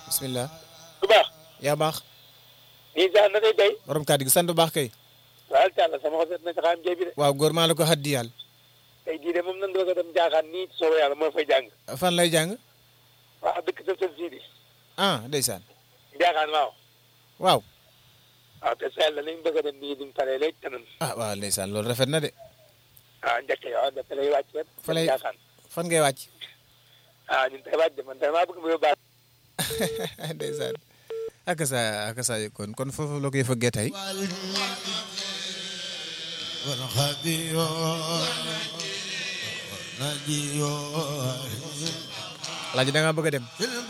bismillah bu baax yaa baax nii sax na day day borom kàddu gi sant bu baax kay waaw càlla sama xol seet na saxaam jay bi de waaw góor maa la ko haddi yàlla tey jii de moom nan doog a dem jaaxaan nii soobee yàlla moo fay jàng fan lay jàng waaw dëkk sa sën sii di ah ndeysaan jaaxaan waaw waaw waaw te seel la nañ bëgg a dem nii duñ paree léegi kanam ah waaw ndeysaan loolu rafet na de ah njëkk yow njëkk lay wàcc rek fa lay jaaxaan fan ngay wàcc ah ñun tey wàcc de man tey maa bëgg mu yóbbaale ndeysaan ak sa ak sa kon kon foofu la koy fëggee tey alaaji da nga bëgg a dem